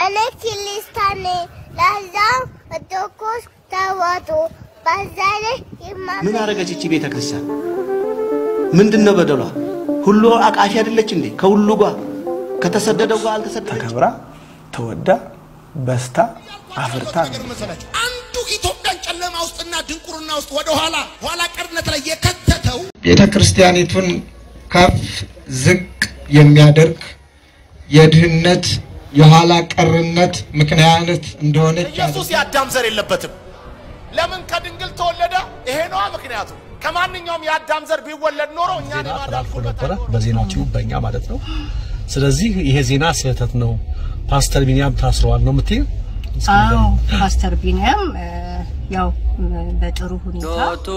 እኔ ክርስቲያን ነኝ። ለዛም ኦርቶዶክስ ተዋሕዶ በዛ ላይ ምን አደረገች እቺ ቤተ ክርስቲያን? ምንድን ነው በደሏ? ሁሉ አቃፊ አይደለች እንዴ? ከሁሉ ጋር ከተሰደደው ጋር አልተሰደደች? ተከብራ ተወዳ በስታ አፍርታ ነው። መሰላችሁ አንዱ ኢትዮጵያን ጨለማ ውስጥና ድንቁርና ውስጥ ወደ ኋላ ኋላ ቀርነት ላይ የከተተው ቤተ ክርስቲያኒቱን ከፍ ዝቅ የሚያደርግ የድህነት የኋላ ቀርነት ምክንያት እንደሆነች ኢየሱስ የአዳም ዘር የለበትም። ለምን ከድንግል ተወለደ? ይሄ ነዋ ምክንያቱ። ከማንኛውም የአዳም ዘር ቢወለድ ኖሮ እኛን የማዳን ተላልፎ ጉልበት ነበረ አይኖረውም። በዜናችሁ በእኛ ማለት ነው። ስለዚህ ይሄ ዜና ስህተት ነው፣ ፓስተር ቢኒያም ታስረዋል ነው የምትይው? እስኪ አዎ ንገሪኝ። ፓስተር ቢኒያም እ፣ ያው እ፣ በጥሩ ሁኔታ ሎቱ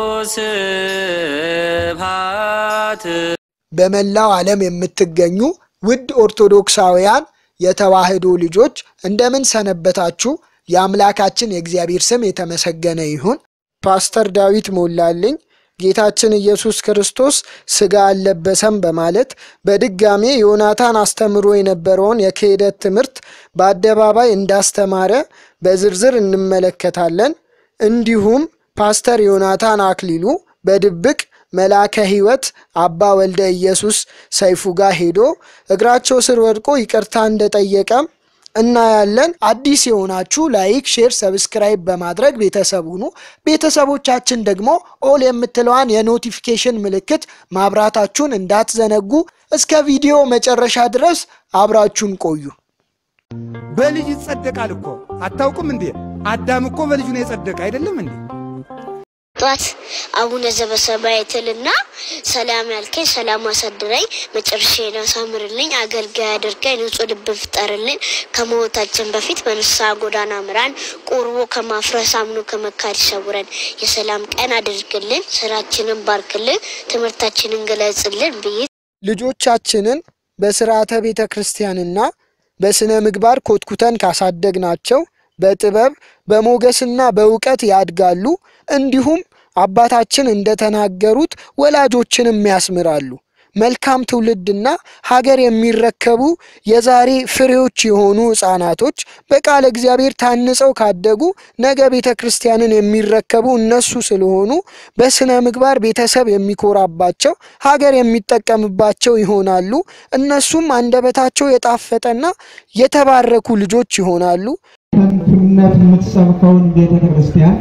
ስብሐት በመላው ዓለም የምትገኙ ውድ ኦርቶዶክሳውያን የተዋህዶ ልጆች እንደምን ሰነበታችሁ? የአምላካችን የእግዚአብሔር ስም የተመሰገነ ይሁን። ፓስተር ዳዊት ሞላልኝ ጌታችን ኢየሱስ ክርስቶስ ሥጋ አልለበሰም በማለት በድጋሜ ዮናታን አስተምሮ የነበረውን የክህደት ትምህርት በአደባባይ እንዳስተማረ በዝርዝር እንመለከታለን። እንዲሁም ፓስተር ዮናታን አክሊሉ በድብቅ መልአከ ሕይወት አባ ወልደ ኢየሱስ ሰይፉ ጋር ሄዶ እግራቸው ስር ወድቆ ይቅርታ እንደጠየቀም እናያለን። አዲስ የሆናችሁ ላይክ፣ ሼር፣ ሰብስክራይብ በማድረግ ቤተሰብ ሁኑ። ቤተሰቦቻችን ደግሞ ኦል የምትለዋን የኖቲፊኬሽን ምልክት ማብራታችሁን እንዳትዘነጉ። እስከ ቪዲዮ መጨረሻ ድረስ አብራችሁን ቆዩ። በልጅ ይጸደቃል እኮ አታውቁም እንዴ? አዳም እኮ በልጁ ነው የጸደቀ አይደለም እንዴ? ጧት አቡነ ዘበሰማይ ትልና ሰላም ያልከኝ ሰላም አሳድረኝ፣ መጨረሻዬን አሳምርልኝ፣ አገልጋይ አድርገኝ፣ ንጹሕ ልብን ፍጠርልኝ፣ ከሞታችን በፊት በንስሐ ጎዳና ምራን፣ ቁርቦ ከማፍረስ አምኖ ከመካድ ይሰውረን፣ የሰላም ቀን አድርግልን፣ ስራችንን ባርክልን፣ ትምህርታችንን ገለጽልን ብዬ ልጆቻችንን በስርዓተ ቤተ ክርስቲያንና በስነ ምግባር ኮትኩተን ካሳደግናቸው በጥበብ በሞገስና በእውቀት ያድጋሉ። እንዲሁም አባታችን እንደተናገሩት ወላጆችንም ያስምራሉ። መልካም ትውልድና ሀገር የሚረከቡ የዛሬ ፍሬዎች የሆኑ ሕፃናቶች በቃለ እግዚአብሔር ታንጸው ካደጉ ነገ ቤተ ክርስቲያንን የሚረከቡ እነሱ ስለሆኑ በስነ ምግባር ቤተሰብ የሚኮራባቸው ሀገር የሚጠቀምባቸው ይሆናሉ። እነሱም አንደበታቸው የጣፈጠና የተባረኩ ልጆች ይሆናሉ። ከንቱነት የምትሰብከውን ቤተ ክርስቲያን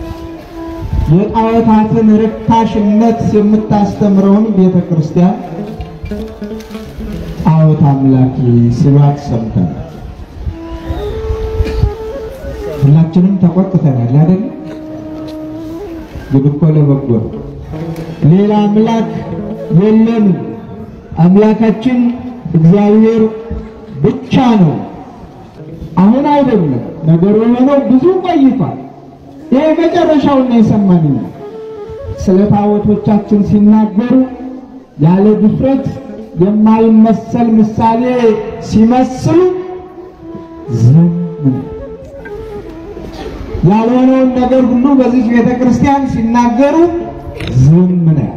የጣዖታትን ርካሽነት የምታስተምረውን ቤተ ክርስቲያን ጣዖት አምላኪ ሲሏት ሰምተናል። ሁላችንም ተቆጥተናል አይደል? ግን እኮ ለበጎ ነው። ሌላ አምላክ የለም። አምላካችን እግዚአብሔር ብቻ ነው። አሁን አይደለም ነገሩ የሆነው ብዙ ቆይቷል። ይሄ መጨረሻውን ነው የሰማን። ስለ ታቦቶቻችን ሲናገሩ ያለ ድፍረት የማይመሰል ምሳሌ ሲመስሉ ዝም ነው። ያልሆነውን ነገር ሁሉ በዚህ ቤተ ክርስቲያን ሲናገሩ ዝም ነው።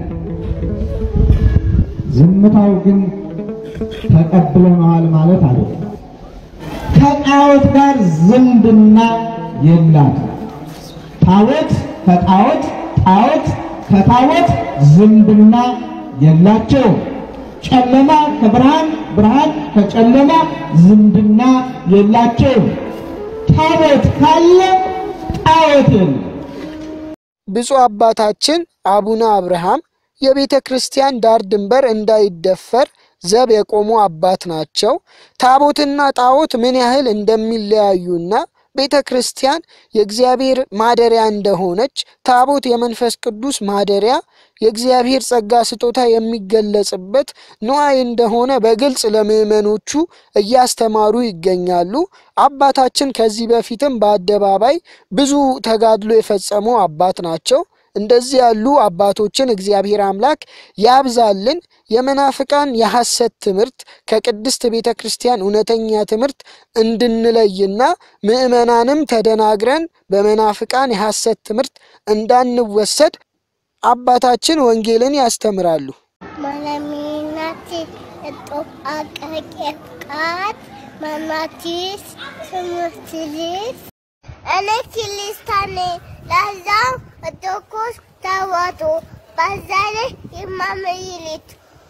ዝምታው ግን ተቀብለነዋል ማለት አይደለም። ከጣዖት ጋር ዝምድና የላትም። ታቦት ከጣዖት ጣዖት ከታቦት ዝምድና የላቸውም። ጨለማ ከብርሃን ብርሃን ከጨለማ ዝምድና የላቸውም። ታቦት ካለ ጣዖት የለም። ብፁዕ አባታችን አቡነ አብርሃም የቤተ ክርስቲያን ዳር ድንበር እንዳይደፈር ዘብ የቆሙ አባት ናቸው። ታቦትና ጣዖት ምን ያህል እንደሚለያዩና ቤተ ክርስቲያን የእግዚአብሔር ማደሪያ እንደሆነች፣ ታቦት የመንፈስ ቅዱስ ማደሪያ የእግዚአብሔር ጸጋ ስጦታ የሚገለጽበት ንዋይ እንደሆነ በግልጽ ለምዕመኖቹ እያስተማሩ ይገኛሉ። አባታችን ከዚህ በፊትም በአደባባይ ብዙ ተጋድሎ የፈጸሙ አባት ናቸው። እንደዚህ ያሉ አባቶችን እግዚአብሔር አምላክ ያብዛልን። የመናፍቃን የሐሰት ትምህርት ከቅድስት ቤተ ክርስቲያን እውነተኛ ትምህርት እንድንለይና ምዕመናንም ተደናግረን በመናፍቃን የሐሰት ትምህርት እንዳንወሰድ አባታችን ወንጌልን ያስተምራሉ። ማለሚናት እጦ አቀቄቃት መናቲስ ትምህርት ቤት እኔ ኪሊስታኔ ለዛም ኦርቶዶክስ ተዋሕዶ በዛ ላይ የማመይሊት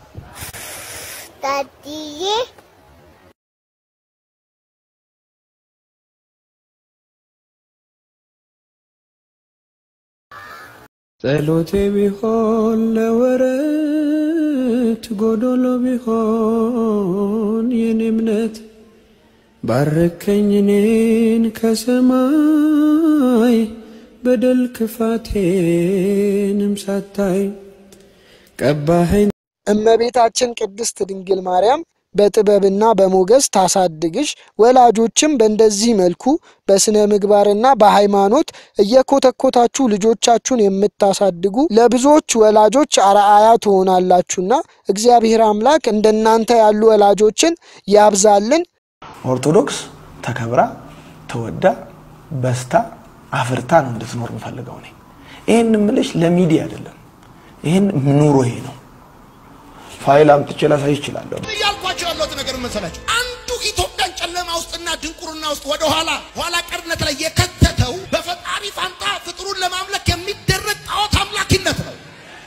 ዳድዬ ጸሎቴ ቢሆን ለወረት ጎዶሎ ቢሆን የኔ እምነት ባረከኝ እኔን ከሰማይ በደል ክፋቴንም ሳታይ ቀባኸኝ። እመቤታችን ቅድስት ድንግል ማርያም በጥበብና በሞገስ ታሳድግሽ። ወላጆችም በእንደዚህ መልኩ በስነ ምግባርና በሃይማኖት እየኮተኮታችሁ ልጆቻችሁን የምታሳድጉ ለብዙዎች ወላጆች አርአያ ትሆናላችሁና እግዚአብሔር አምላክ እንደናንተ ያሉ ወላጆችን ያብዛልን። ኦርቶዶክስ ተከብራ ተወዳ በስታ አፍርታ ነው እንድትኖር የምፈልገው እኔ። ይህን ምልሽ ለሚዲያ አይደለም። ይህን ኑሮ ይሄ ነው። ፋይል አምጥቼ ላሳይ ይችላለሁ። እያልኳቸው ያለሁት ነገር መሰላችሁ አንዱ ኢትዮጵያን ጨለማ ውስጥና ድንቁርና ውስጥ ወደ ኋላ ኋላ ቀርነት ላይ የከተተው በፈጣሪ ፋንታ ፍጥሩን ለማምለክ የሚደረግ ጣዖት አምላኪነት ነው።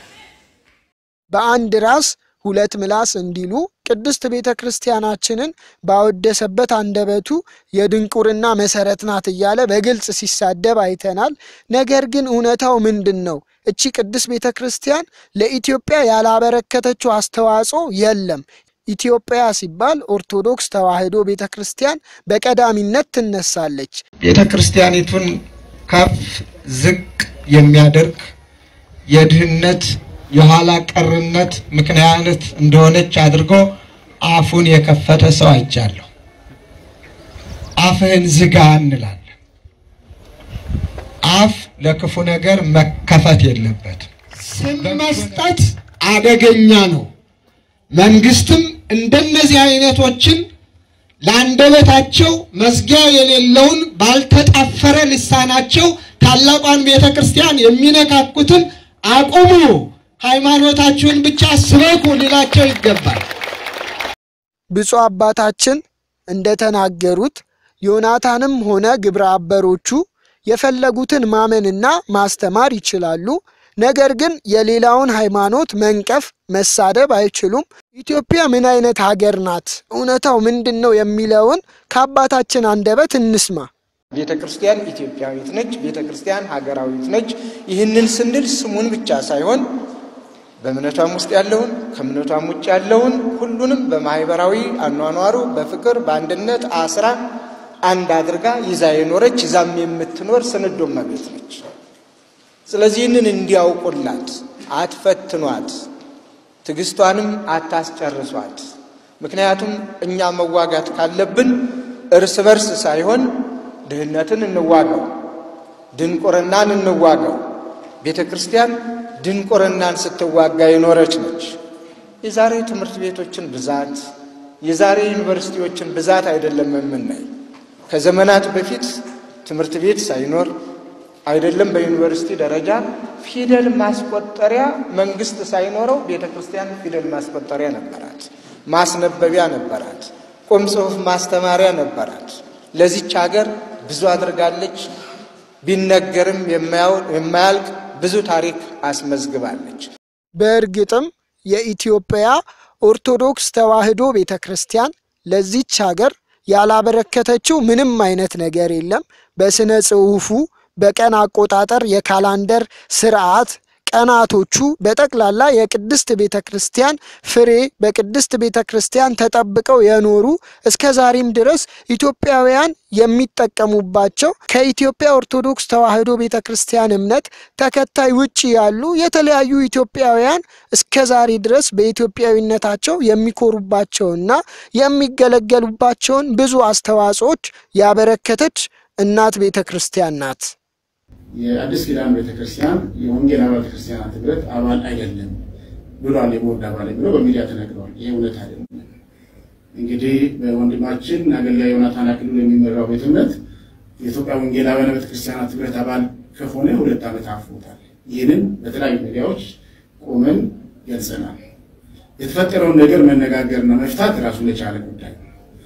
በአንድ ራስ ሁለት ምላስ እንዲሉ ቅድስት ቤተ ክርስቲያናችንን ባወደሰበት አንደበቱ የድንቁርና መሰረት ናት እያለ በግልጽ ሲሳደብ አይተናል። ነገር ግን እውነታው ምንድን ነው? እቺ ቅድስት ቤተ ክርስቲያን ለኢትዮጵያ ያላበረከተችው አስተዋጽኦ የለም። ኢትዮጵያ ሲባል ኦርቶዶክስ ተዋሕዶ ቤተ ክርስቲያን በቀዳሚነት ትነሳለች። ቤተ ክርስቲያኒቱን ከፍ ዝቅ የሚያደርግ የድህነት የኋላ ቀርነት ምክንያት እንደሆነች አድርጎ አፉን የከፈተ ሰው አይቻለሁ። አፍህን ዝጋ እንላለን። አፍ ለክፉ ነገር መከፈት የለበትም። ስም መስጠት አደገኛ ነው። መንግስትም እንደነዚህ አይነቶችን ለአንደበታቸው መዝጊያ የሌለውን ባልተጣፈረ ልሳናቸው ታላቋን ቤተ ክርስቲያን የሚነካኩትን አቁሙ፣ ሃይማኖታችሁን ብቻ ስበኩ ሊላቸው ይገባል። ብፁዕ አባታችን እንደተናገሩት ዮናታንም ሆነ ግብረ አበሮቹ የፈለጉትን ማመንና ማስተማር ይችላሉ። ነገር ግን የሌላውን ሃይማኖት መንቀፍ፣ መሳደብ አይችሉም። ኢትዮጵያ ምን አይነት ሀገር ናት? እውነታው ምንድን ነው የሚለውን ከአባታችን አንደበት እንስማ። ቤተ ክርስቲያን ኢትዮጵያዊት ነች። ቤተ ክርስቲያን ሀገራዊት ነች። ይህንን ስንል ስሙን ብቻ ሳይሆን በእምነቷም ውስጥ ያለውን ከእምነቷም ውጭ ያለውን ሁሉንም በማህበራዊ አኗኗሩ በፍቅር በአንድነት አስራ አንድ አድርጋ ይዛ የኖረች ይዛም የምትኖር ስንዶ እመቤት ነች። ስለዚህ ይህንን እንዲያውቁላት፣ አትፈትኗት፣ ትዕግስቷንም አታስጨርሷት። ምክንያቱም እኛ መዋጋት ካለብን እርስ በርስ ሳይሆን ድህነትን እንዋጋው፣ ድንቁርናን እንዋጋው። ቤተ ክርስቲያን ድንቁርናን ስትዋጋ የኖረች ነች። የዛሬ ትምህርት ቤቶችን ብዛት፣ የዛሬ ዩኒቨርሲቲዎችን ብዛት አይደለም የምናይ። ከዘመናት በፊት ትምህርት ቤት ሳይኖር አይደለም በዩኒቨርሲቲ ደረጃ ፊደል ማስቆጠሪያ መንግስት ሳይኖረው ቤተ ክርስቲያን ፊደል ማስቆጠሪያ ነበራት፣ ማስነበቢያ ነበራት፣ ቁም ጽሑፍ ማስተማሪያ ነበራት። ለዚች ሀገር ብዙ አድርጋለች። ቢነገርም የማያልቅ ብዙ ታሪክ አስመዝግባለች። በእርግጥም የኢትዮጵያ ኦርቶዶክስ ተዋሕዶ ቤተ ክርስቲያን ለዚች ሀገር ያላበረከተችው ምንም አይነት ነገር የለም። በስነ ጽሑፉ፣ በቀን አቆጣጠር፣ የካላንደር ስርዓት ቀናቶቹ በጠቅላላ የቅድስት ቤተ ክርስቲያን ፍሬ በቅድስት ቤተ ክርስቲያን ተጠብቀው የኖሩ እስከ ዛሬም ድረስ ኢትዮጵያውያን የሚጠቀሙባቸው ከኢትዮጵያ ኦርቶዶክስ ተዋሕዶ ቤተ ክርስቲያን እምነት ተከታይ ውጭ ያሉ የተለያዩ ኢትዮጵያውያን እስከ ዛሬ ድረስ በኢትዮጵያዊነታቸው የሚኮሩባቸውና የሚገለገሉባቸውን ብዙ አስተዋጽኦች ያበረከተች እናት ቤተ ክርስቲያን ናት። የአዲስ ኪዳን ቤተክርስቲያን የወንጌል አብያተ ክርስቲያናት ህብረት አባል አይደለም ብሏል። የቦርድ አባል ብሎ በሚዲያ ተነግረዋል። ይህ እውነት አይደለም። እንግዲህ በወንድማችን አገልጋይ ዮናታን አክሊሉ የሚመራው ቤተ እምነት የኢትዮጵያ ወንጌል አብያተ ቤተክርስቲያናት ህብረት አባል ከሆነ ሁለት ዓመት አልፎታል። ይህንን በተለያዩ ሚዲያዎች ቆመን ገልጸናል። የተፈጠረውን ነገር መነጋገርና መፍታት ራሱን የቻለ ጉዳይ ነው።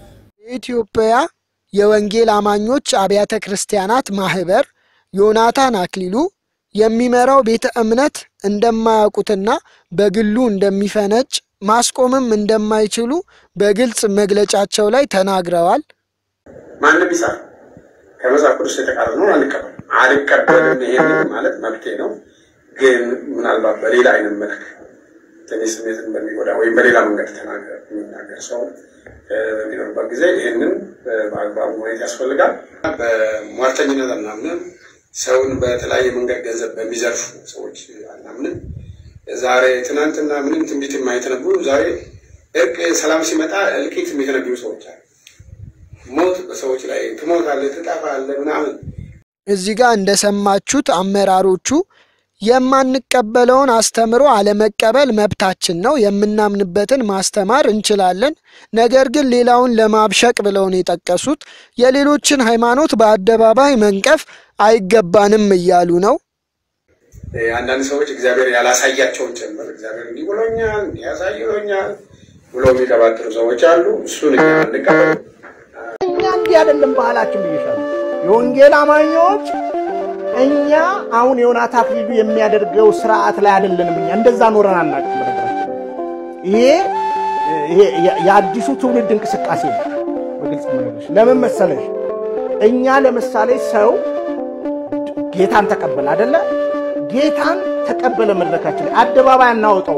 የኢትዮጵያ የወንጌል አማኞች አብያተ ክርስቲያናት ማህበር ዮናታን አክሊሉ የሚመራው ቤተ እምነት እንደማያውቁትና በግሉ እንደሚፈነጭ ማስቆምም እንደማይችሉ በግልጽ መግለጫቸው ላይ ተናግረዋል። ማንም ይጻፍ ከመጽሐፍ ቅዱስ የተቃረነውን አንቀበል አልቀበልም። ይሄን ማለት መብቴ ነው። ግን ምናልባት በሌላ አይነት መልክ ትንሽ ስሜትን በሚጎዳ ወይም በሌላ መንገድ ተናገር የሚናገር ሰው በሚኖርበት ጊዜ ይህንን በአግባቡ ማየት ያስፈልጋል። በሟርተኝነት አናምንም። ሰውን በተለያየ መንገድ ገንዘብ በሚዘርፉ ሰዎች አናምንም። ዛሬ ትናንትና ምንም ትንቢት የማይተነብዩ ዛሬ እርቅ ሰላም ሲመጣ እልቂት የሚተነብዩ ሰዎች አሉ። ሞት በሰዎች ላይ ትሞታለህ፣ ትጠፋለህ ምናምን እዚህ ጋር እንደሰማችሁት አመራሮቹ የማንቀበለውን አስተምሮ አለመቀበል መብታችን ነው፣ የምናምንበትን ማስተማር እንችላለን። ነገር ግን ሌላውን ለማብሸቅ ብለው ነው የጠቀሱት። የሌሎችን ሃይማኖት በአደባባይ መንቀፍ አይገባንም እያሉ ነው። አንዳንድ ሰዎች እግዚአብሔር ያላሳያቸውን ጭምር እግዚአብሔር እንዲህ ብሎኛል እንዲህ ያሳይሎኛል ብሎ የሚቀባጥሩ ሰዎች አሉ። እሱን እኛ አንቀበል። እኛ እንዲህ አይደለም ባህላችን ብዬሻለሁ። የወንጌል አማኞች እኛ አሁን ዮናታ አክሊሉ የሚያደርገው ስርዓት ላይ አይደለንም። እኛ እንደዛ ኖረን አናውቅም። በነገራችን ይሄ ይሄ የአዲሱ ትውልድ እንቅስቃሴ ነው። በግልጽ መነግርሽ ለምን መሰለሽ፣ እኛ ለምሳሌ ሰው ጌታን ተቀበለ አይደለ? ጌታን ተቀበለ መድረካችን ላይ አደባባይ አናወጣው።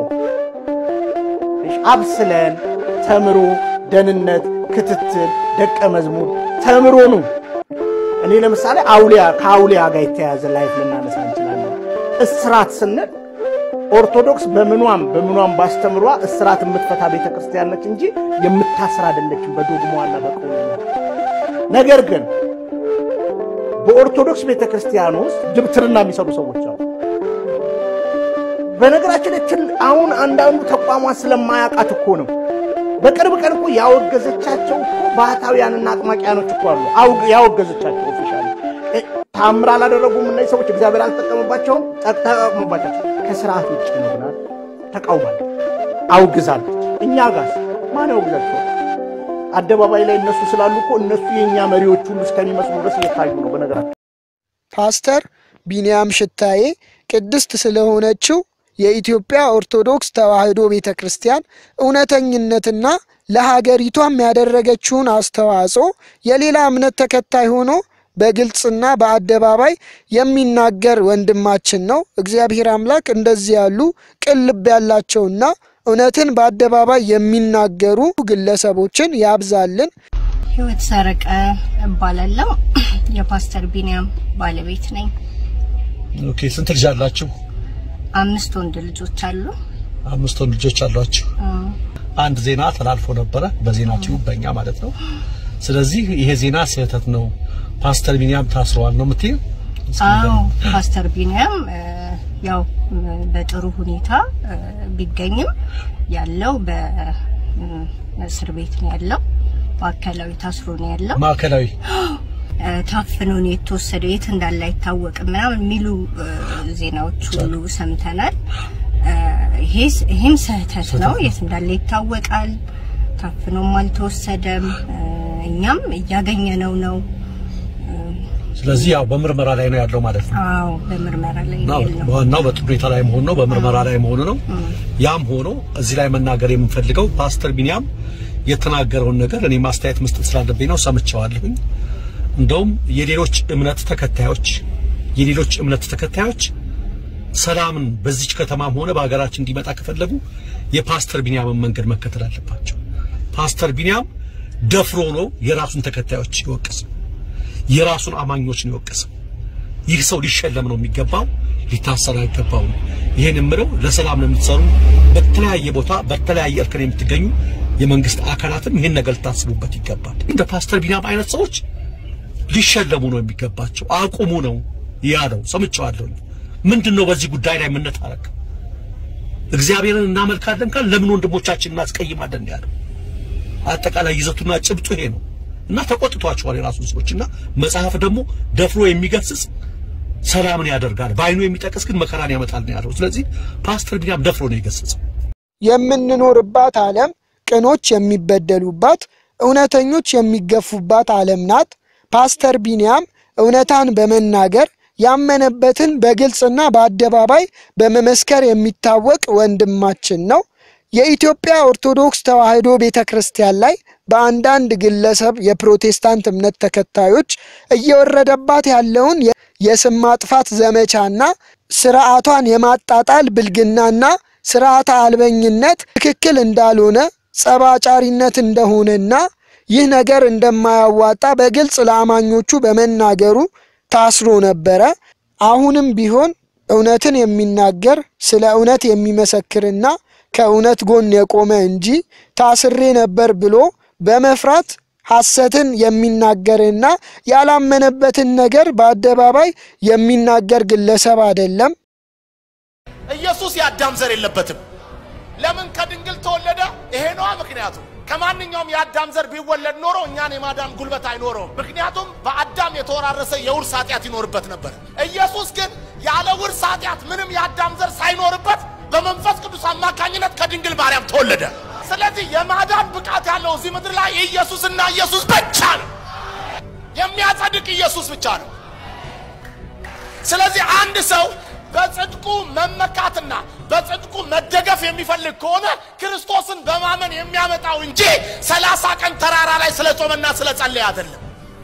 አብስለን ተምሮ ደህንነት፣ ክትትል፣ ደቀ መዝሙር ተምሮ ነው እኔ ለምሳሌ አውሊያ ከአውሊያ ጋር የተያያዘ ላይፍ ልናነሳ እንችላለን። እስራት ስንል ኦርቶዶክስ በምኗም በምኗም ባስተምሯ እስራት የምትፈታ ቤተ ክርስቲያን ነች እንጂ የምታስር አይደለችም በዶግማዋና በቀኖና። ነገር ግን በኦርቶዶክስ ቤተ ክርስቲያን ውስጥ ድብትርና የሚሰሩ ሰዎች አሉ። በነገራችን ላይ አሁን አንዳንዱ ተቋሟን ስለማያውቃት እኮ ነው። በቅርብ ቀን እኮ ያወገዘቻቸው እኮ ባህታውያንና አጥማቂያኖች እኮ አሉ። ያወገዘቻቸው ኦፊሻሊ ታምር አላደረጉም። እነዚህ ሰዎች እግዚአብሔር አልተጠቀመባቸውም። ተጠቅሞባቸው ከስርዓት ውጭ ነው ብላ ተቃውማለች፣ አውግዛለች። እኛ ጋርስ ማን ያውግዛቸው? አደባባይ ላይ እነሱ ስላሉ እኮ እነሱ የእኛ መሪዎች ሁሉ እስከሚመስሉ ድረስ እየታዩ ነው። በነገራቸው ፓስተር ቢንያም ሽታዬ ቅድስት ስለሆነችው የኢትዮጵያ ኦርቶዶክስ ተዋሕዶ ቤተ ክርስቲያን እውነተኝነትና ለሀገሪቷም ያደረገችውን አስተዋጽኦ የሌላ እምነት ተከታይ ሆኖ በግልጽና በአደባባይ የሚናገር ወንድማችን ነው። እግዚአብሔር አምላክ እንደዚህ ያሉ ቅን ልብ ያላቸውና እውነትን በአደባባይ የሚናገሩ ግለሰቦችን ያብዛልን። ህይወት ሰረቀ እባላለሁ። የፓስተር ቢንያም ባለቤት ነኝ። ኦኬ፣ ስንት ልጅ አላችሁ? አምስት ወንድ ልጆች አሉ። አምስት ወንድ ልጆች አሏችሁ። አንድ ዜና ተላልፎ ነበረ በዜና ቲዩብ በእኛ ማለት ነው። ስለዚህ ይሄ ዜና ስህተት ነው፣ ፓስተር ቢንያም ታስረዋል ነው የምትይው? አዎ ፓስተር ቢንያም ያው በጥሩ ሁኔታ ቢገኝም ያለው በእስር ቤት ነው ያለው። ማዕከላዊ ታስሮ ነው ያለው። ማዕከላዊ ታፍኖ ነው የተወሰደው፣ የት እንዳለ አይታወቅም ምናምን የሚሉ ዜናዎች ሁሉ ሰምተናል። ይሄም ስህተት ነው። የት እንዳለ ይታወቃል። ታፍኖም አልተወሰደም። እኛም እያገኘነው ነው። ስለዚህ ያው በምርመራ ላይ ነው ያለው ማለት ነው። አዎ በምርመራ ላይ ነው ያለው። ዋናው በጥሩ ሁኔታ ላይ መሆን ነው፣ በምርመራ ላይ መሆኑ ነው። ያም ሆኖ እዚህ ላይ መናገር የምንፈልገው ፓስተር ቢንያም የተናገረውን ነገር እኔ ማስተያየት መስጠት ስላለብኝ ነው። ሰምቼዋለሁኝ። እንደውም የሌሎች እምነት ተከታዮች የሌሎች እምነት ተከታዮች ሰላምን በዚች ከተማም ሆነ በሀገራችን እንዲመጣ ከፈለጉ የፓስተር ቢንያምን መንገድ መከተል አለባቸው። ፓስተር ቢንያም ደፍሮ ነው የራሱን ተከታዮች ይወቅስ፣ የራሱን አማኞች ነው ይወቅስ። ይህ ሰው ሊሸለም ነው የሚገባው፣ ሊታሰር አይገባውም። ይህን የምለው ለሰላም ነው የምትሰሩ በተለያየ ቦታ በተለያየ እርከን የምትገኙ የመንግስት አካላትም ይህን ነገር ልታስቡበት ይገባል። እንደ ፓስተር ቢንያም አይነት ሰዎች ሊሸለሙ ነው የሚገባቸው። አቁሙ ነው ያለው። ሰምቼዋለሁ። ምንድን ነው በዚህ ጉዳይ ላይ የምንታረቅ? እግዚአብሔርን እናመልካለን ካል ለምን ወንድሞቻችን እናስቀይማለን ያለው አጠቃላይ ይዘቱና ጭብጡ ይሄ ነው እና ተቆጥቷቸዋል የራሱን ሰዎች እና መጽሐፍ ደግሞ ደፍሮ የሚገስጽ ሰላምን ያደርጋል፣ በአይኑ የሚጠቅስ ግን መከራን ያመጣል ነው ያለው። ስለዚህ ፓስተር ቢንያም ደፍሮ ነው የገሰጸው። የምንኖርባት ዓለም ቅኖች የሚበደሉባት፣ እውነተኞች የሚገፉባት ዓለም ናት። ፓስተር ቢንያም እውነታን በመናገር ያመነበትን በግልጽና በአደባባይ በመመስከር የሚታወቅ ወንድማችን ነው። የኢትዮጵያ ኦርቶዶክስ ተዋሕዶ ቤተ ክርስቲያን ላይ በአንዳንድ ግለሰብ የፕሮቴስታንት እምነት ተከታዮች እየወረደባት ያለውን የስም ማጥፋት ዘመቻና ስርዓቷን የማጣጣል ብልግናና ስርዓተ አልበኝነት ትክክል እንዳልሆነ ጸባጫሪነት እንደሆነና ይህ ነገር እንደማያዋጣ በግልጽ ለአማኞቹ በመናገሩ ታስሮ ነበረ። አሁንም ቢሆን እውነትን የሚናገር ስለ እውነት የሚመሰክርና ከእውነት ጎን የቆመ እንጂ ታስሬ ነበር ብሎ በመፍራት ሐሰትን የሚናገርና ያላመነበትን ነገር በአደባባይ የሚናገር ግለሰብ አይደለም። ኢየሱስ የአዳም ዘር የለበትም። ለምን ከድንግል ተወለደ? ይሄ ነዋ ምክንያቱ። ከማንኛውም የአዳም ዘር ቢወለድ ኖሮ እኛን የማዳን ጉልበት አይኖረውም። ምክንያቱም በአዳም የተወራረሰ የውርስ ኃጢአት ይኖርበት ነበር። ኢየሱስ ግን ያለ ውርስ ኃጢአት ምንም የአዳም ዘር ሳይኖርበት በመንፈስ ቅዱስ አማካኝነት ከድንግል ማርያም ተወለደ። ስለዚህ የማዳን ብቃት ያለው እዚህ ምድር ላይ ኢየሱስና ኢየሱስ ብቻ ነው። የሚያጸድቅ ኢየሱስ ብቻ ነው። ስለዚህ አንድ ሰው በጽድቁ መመካትና በጽድቁ መደገፍ የሚፈልግ ከሆነ ክርስቶስን በማመን የሚያመጣው እንጂ ሰላሳ ቀን ተራራ ላይ ስለ ጾመና ስለ ጸለየ አይደለም።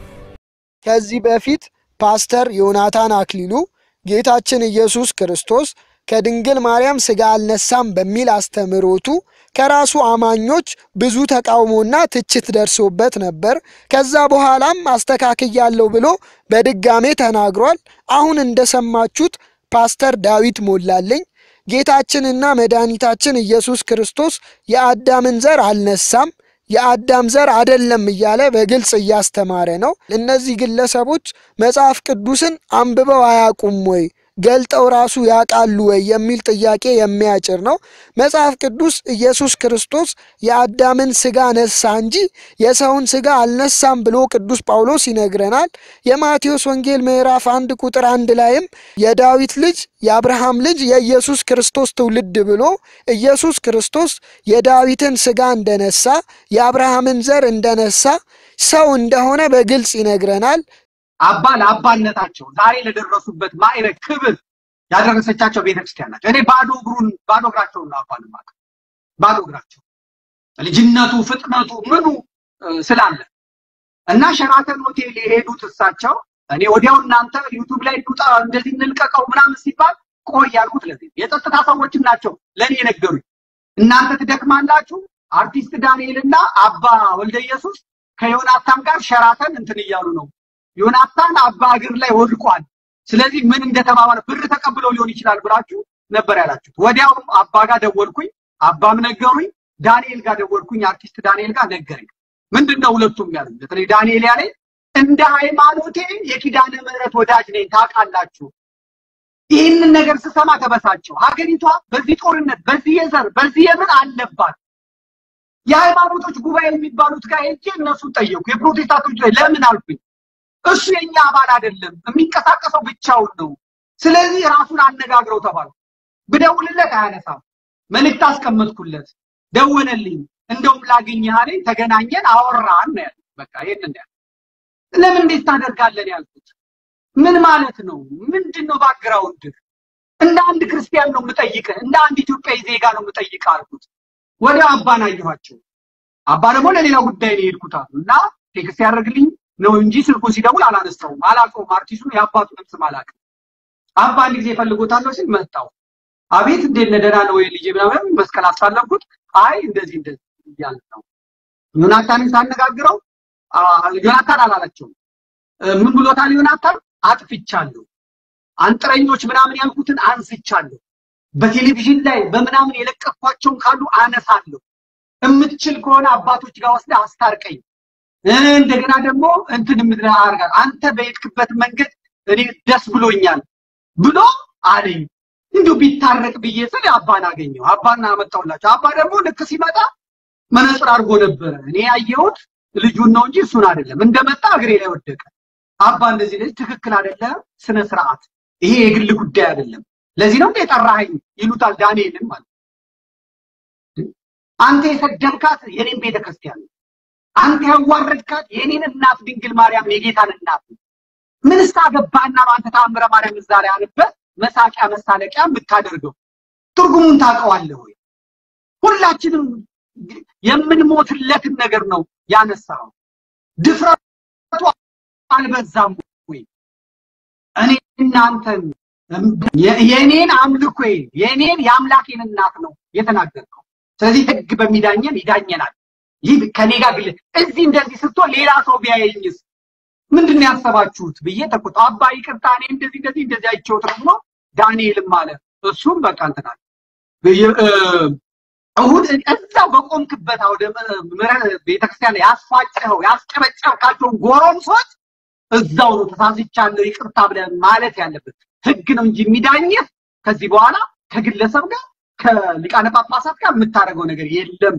ከዚህ በፊት ፓስተር ዮናታን አክሊሉ ጌታችን ኢየሱስ ክርስቶስ ከድንግል ማርያም ሥጋ አልነሳም በሚል አስተምህሮቱ ከራሱ አማኞች ብዙ ተቃውሞና ትችት ደርሶበት ነበር። ከዛ በኋላም አስተካክያለሁ ብሎ በድጋሜ ተናግሯል። አሁን እንደሰማችሁት ፓስተር ዳዊት ሞላልኝ ጌታችንና መድኃኒታችን ኢየሱስ ክርስቶስ የአዳምን ዘር አልነሳም የአዳም ዘር አደለም እያለ በግልጽ እያስተማረ ነው። እነዚህ ግለሰቦች መጽሐፍ ቅዱስን አንብበው አያውቁም ወይ? ገልጠው ራሱ ያውቃሉ ወይ የሚል ጥያቄ የሚያጭር ነው። መጽሐፍ ቅዱስ ኢየሱስ ክርስቶስ የአዳምን ሥጋ ነሳ እንጂ የሰውን ሥጋ አልነሳም ብሎ ቅዱስ ጳውሎስ ይነግረናል። የማቴዎስ ወንጌል ምዕራፍ አንድ ቁጥር አንድ ላይም የዳዊት ልጅ የአብርሃም ልጅ የኢየሱስ ክርስቶስ ትውልድ ብሎ ኢየሱስ ክርስቶስ የዳዊትን ሥጋ እንደነሳ የአብርሃምን ዘር እንደነሳ ሰው እንደሆነ በግልጽ ይነግረናል። አባ ለአባነታቸው ዛሬ ለደረሱበት ማዕረግ ክብር ያደረሰቻቸው ቤተክርስቲያን ናቸው። እኔ ባዶ እግሩን ባዶ እግራቸውን ነው አባን የማውቀው። ባዶ እግራቸው ልጅነቱ ፍጥነቱ ምኑ ስላለ እና ሸራተን ሆቴል የሄዱት እሳቸው እኔ ወዲያው እናንተ ዩቱብ ላይ እንውጣ እንደዚህ እንልቀቀው ምናምን ሲባል ቆይ ያልኩት ለዚህ የጸጥታ ሰዎችም ናቸው ለእኔ የነገሩኝ። እናንተ ትደክማላችሁ። አርቲስት ዳንኤልና አባ ወልደ ኢየሱስ ከዮናታን ጋር ሸራተን እንትን እያሉ ነው ዮናታን አባ እግር ላይ ወድቋል። ስለዚህ ምን እንደተባባለ ብር ተቀብለው ሊሆን ይችላል ብላችሁ ነበር ያላችሁት። ወዲያውም አባ ጋር ደወልኩኝ፣ አባም ነገሩኝ። ዳንኤል ጋር ደወልኩኝ፣ አርቲስት ዳንኤል ጋር ነገረኝ። ምንድነው ሁለቱም ያሉኝ? በተለይ ዳንኤል ያለኝ እንደ ሃይማኖቴ የኪዳነ ምሕረት ወዳጅ ነኝ ታውቃላችሁ። ይህንን ነገር ስሰማ ተበሳጨሁ። ሀገሪቷ በዚህ ጦርነት፣ በዚህ የዘር፣ በዚህ የምን አለባት። የሃይማኖቶች ጉባኤ የሚባሉት ጋር ሄጄ እነሱን ጠየቁ። የፕሮቴስታንቶች ላይ ለምን አልኩኝ። እሱ የኛ አባል አይደለም፣ የሚንቀሳቀሰው ብቻውን ነው። ስለዚህ ራሱን አነጋግረው ተባልኩ። ብደውልለት አያነሳም። መልእክት አስቀመጥኩለት፣ ደወለልኝ። እንደውም ላገኘህ አለኝ። ተገናኘን፣ አወራን ነው ያልኩት። በቃ ይሄንን ያልኩት። ለምን እንዴት ታደርጋለን ያልኩት። ምን ማለት ነው? ምንድን ነው ባክግራውንድ? እንደ አንድ ክርስቲያን ነው የምጠይቅህ፣ እንደ አንድ ኢትዮጵያዊ ዜጋ ነው የምጠይቅህ አልኩት። ወዲያው አባን አየኋቸው። አባ ደግሞ ለሌላ ጉዳይ ነው የሄድኩት አሉ እና ቴክስት ያደርግልኝ ነው እንጂ ስልኩን ሲደውል አላነሳውም። አላውቀውም፣ አርቲስቱን የአባቱንም ስም አላውቅም። አባ አንድ ጊዜ እፈልጎታለሁ ሲል መጣው። አቤት እንዴት ነህ ደህና ነው ወይ ልጄ ምናምን መስቀል አሳለፍኩት። አይ እንደዚህ እንደዚህ እያለ ነው። ዮናታንን ሳነጋግረው ዮናታን አላላቸውም። ምን ብሎታል ዮናታን? አጥፍቻለሁ፣ አንጥረኞች ምናምን ያልኩትን አንስቻለሁ፣ በቴሌቪዥን ላይ በምናምን የለቀኳቸውን ካሉ አነሳለሁ፣ የምትችል ከሆነ አባቶች ጋር ወስደህ አስታርቀኝ እንደገና ደግሞ እንትን ምድረ አርጋ አንተ በሄድክበት መንገድ እኔ ደስ ብሎኛል ብሎ አለኝ። እንዲሁ ቢታረቅ ብዬ ስል አባን አገኘው። አባን አመጣሁላቸው። አባ ደግሞ ልክ ሲመጣ መነጽር አድርጎ ነበረ። እኔ ያየሁት ልጁን ነው እንጂ እሱን አይደለም። እንደመጣ እግሬ ላይ ወደቀ። አባ እንደዚህ ልጅ ትክክል አይደለም፣ ስነ ስርዓት፣ ይሄ የግል ጉዳይ አይደለም። ለዚህ ነው እንደ የጠራኸኝ ይሉታል ዳንኤልን ማለት አንተ የሰደብካት የኔም ቤተክርስቲያን ነው አንተ ያዋረድካት የእኔን እናት ድንግል ማርያም የጌታን እናት ነው። ምን ስታገባና ነው አንተ ተአምረ ማርያም እዛ ላይ አንበህ መሳቂያ መሳለቂያ የምታደርገው? ትርጉሙን ታውቀዋለህ ወይ? ሁላችንም የምንሞትለትን ነገር ነው ያነሳው። ድፍረቱ አልበዛም ወይ? እኔ እናንተን የእኔን አምልኮዬን የእኔን የአምላኬን እናት ነው የተናገርከው። ስለዚህ ህግ በሚዳኘን ይዳኘናል። ይህ ከኔ ጋር ግል እዚህ እንደዚህ ስትሆን ሌላ ሰው ቢያየኝስ ምንድን ነው ያሰባችሁት ብዬ ተቆጣ። አባ ይቅርታ፣ እኔ እንደዚህ እንደዚህ እንደዚህ አይቼውት ነው ብሎ ዳንኤልም አለ። እሱም በቃ እንትን አለ። እሁድ እዛው በቆምክበት አውደ ቤተክርስቲያን ያስፋጨኸው ያስጨበጨብካቸውን ጎረምሶች እዛው ነው ተሳስቻለሁ ይቅርታ ብለህ ማለት ያለበት። ህግ ነው እንጂ የሚዳኝህ ከዚህ በኋላ ከግለሰብ ጋር ከሊቃነ ጳጳሳት ጋር የምታደርገው ነገር የለም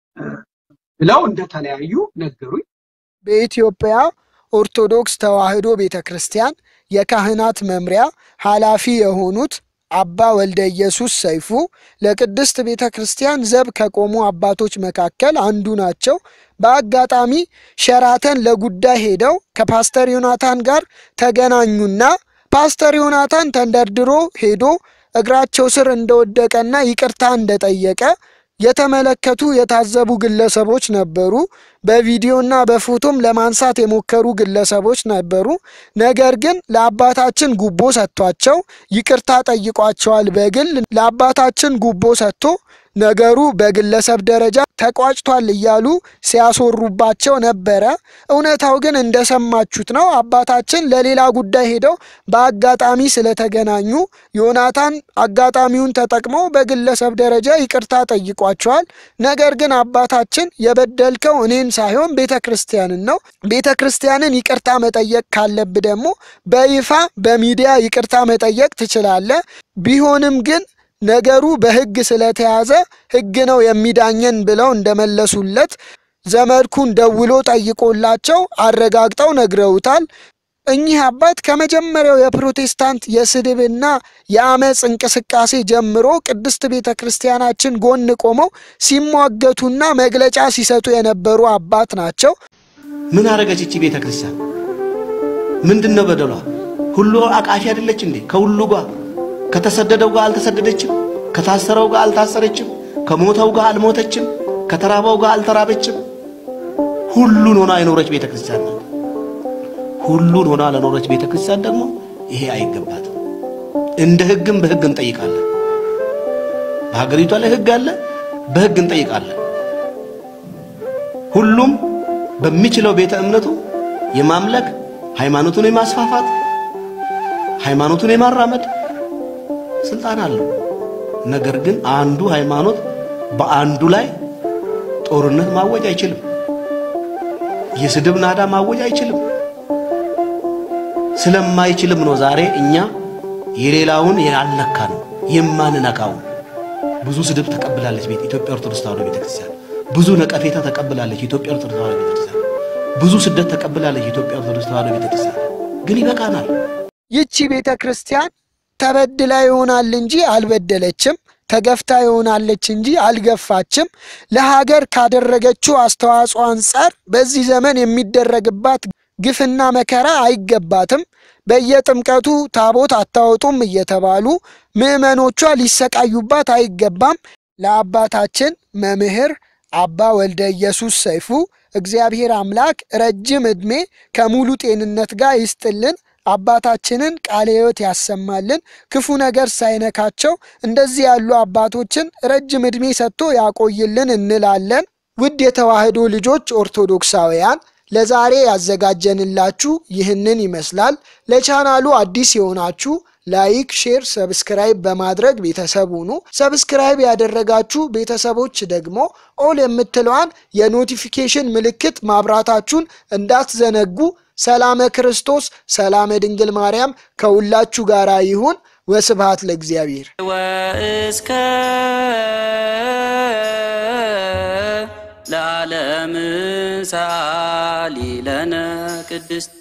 ብለው እንደተለያዩ ነገሩኝ። በኢትዮጵያ ኦርቶዶክስ ተዋሕዶ ቤተ ክርስቲያን የካህናት መምሪያ ኃላፊ የሆኑት አባ ወልደ ኢየሱስ ሰይፉ ለቅድስት ቤተ ክርስቲያን ዘብ ከቆሙ አባቶች መካከል አንዱ ናቸው። በአጋጣሚ ሸራተን ለጉዳይ ሄደው ከፓስተር ዮናታን ጋር ተገናኙና ፓስተር ዮናታን ተንደርድሮ ሄዶ እግራቸው ስር እንደወደቀና ይቅርታ እንደጠየቀ የተመለከቱ የታዘቡ ግለሰቦች ነበሩ። በቪዲዮና በፎቶም ለማንሳት የሞከሩ ግለሰቦች ነበሩ። ነገር ግን ለአባታችን ጉቦ ሰጥቷቸው ይቅርታ ጠይቋቸዋል። በግል ለአባታችን ጉቦ ሰጥቶ ነገሩ በግለሰብ ደረጃ ተቋጭቷል እያሉ ሲያስወሩባቸው ነበረ። እውነታው ግን እንደሰማችሁት ነው። አባታችን ለሌላ ጉዳይ ሄደው በአጋጣሚ ስለተገናኙ ዮናታን አጋጣሚውን ተጠቅሞ በግለሰብ ደረጃ ይቅርታ ጠይቋቸዋል። ነገር ግን አባታችን የበደልከው እኔን ሳይሆን ቤተ ክርስቲያንን ነው። ቤተ ክርስቲያንን ይቅርታ መጠየቅ ካለብህ ደግሞ በይፋ በሚዲያ ይቅርታ መጠየቅ ትችላለህ። ቢሆንም ግን ነገሩ በሕግ ስለተያዘ ሕግ ነው የሚዳኘን ብለው እንደመለሱለት ዘመድኩን ደውሎ ጠይቆላቸው አረጋግጠው ነግረውታል። እኚህ አባት ከመጀመሪያው የፕሮቴስታንት የስድብና የአመፅ እንቅስቃሴ ጀምሮ ቅድስት ቤተ ክርስቲያናችን ጎን ቆመው ሲሟገቱና መግለጫ ሲሰጡ የነበሩ አባት ናቸው። ምን አረገች እቺ ቤተ ክርስቲያን? ምንድን ነው በደሏ? ሁሉ አቃፊ አይደለች እንዴ? ከሁሉ ጋር ከተሰደደው ጋር አልተሰደደችም፣ ከታሰረው ጋር አልታሰረችም፣ ከሞተው ጋር አልሞተችም፣ ከተራበው ጋር አልተራበችም። ሁሉን ሆና የኖረች ቤተ ክርስቲያን ናት። ሁሉን ሆና ለኖረች ቤተ ክርስቲያን ደግሞ ይሄ አይገባትም። እንደ ህግም በህግ እንጠይቃለን። በሀገሪቷ ላይ ህግ አለ፣ በህግ እንጠይቃለን። ሁሉም በሚችለው ቤተ እምነቱ የማምለክ ሃይማኖቱን የማስፋፋት ሃይማኖቱን የማራመድ ስልጣን አለው። ነገር ግን አንዱ ሃይማኖት በአንዱ ላይ ጦርነት ማወጅ አይችልም። የስድብ ናዳ ማወጅ አይችልም። ስለማይችልም ነው ዛሬ እኛ የሌላውን ያልነካ ነው የማንነካው። ብዙ ስድብ ተቀብላለች ቤት ኢትዮጵያ ኦርቶዶክስ ተዋሕዶ ቤተክርስቲያን። ብዙ ነቀፌታ ተቀብላለች ኢትዮጵያ ኦርቶዶክስ ተዋሕዶ ቤተክርስቲያን። ብዙ ስደት ተቀብላለች ኢትዮጵያ ኦርቶዶክስ ተዋሕዶ ቤተክርስቲያን። ግን ይበቃናል። ይቺ ቤተ ክርስቲያን ተበድላ ይሆናል እንጂ አልበደለችም። ተገፍታ ይሆናለች እንጂ አልገፋችም። ለሀገር ካደረገችው አስተዋጽኦ አንጻር በዚህ ዘመን የሚደረግባት ግፍና መከራ አይገባትም። በየጥምቀቱ ታቦት አታወጡም እየተባሉ ምዕመኖቿ ሊሰቃዩባት አይገባም። ለአባታችን መምህር አባ ወልደ ኢየሱስ ሰይፉ እግዚአብሔር አምላክ ረጅም ዕድሜ ከሙሉ ጤንነት ጋር ይስጥልን። አባታችንን ቃለ ሕይወት ያሰማልን። ክፉ ነገር ሳይነካቸው እንደዚህ ያሉ አባቶችን ረጅም ዕድሜ ሰጥቶ ያቆይልን እንላለን። ውድ የተዋሕዶ ልጆች ኦርቶዶክሳውያን ለዛሬ ያዘጋጀንላችሁ ይህንን ይመስላል። ለቻናሉ አዲስ የሆናችሁ ላይክ፣ ሼር፣ ሰብስክራይብ በማድረግ ቤተሰብ ሁኑ። ሰብስክራይብ ያደረጋችሁ ቤተሰቦች ደግሞ ኦል የምትለዋን የኖቲፊኬሽን ምልክት ማብራታችሁን እንዳትዘነጉ። ሰላመ ክርስቶስ ሰላመ ድንግል ማርያም ከሁላችሁ ጋር ይሁን። ወስብሐት ለእግዚአብሔር። ወእስከ ለዓለም ሳሊ ለነ ቅድስት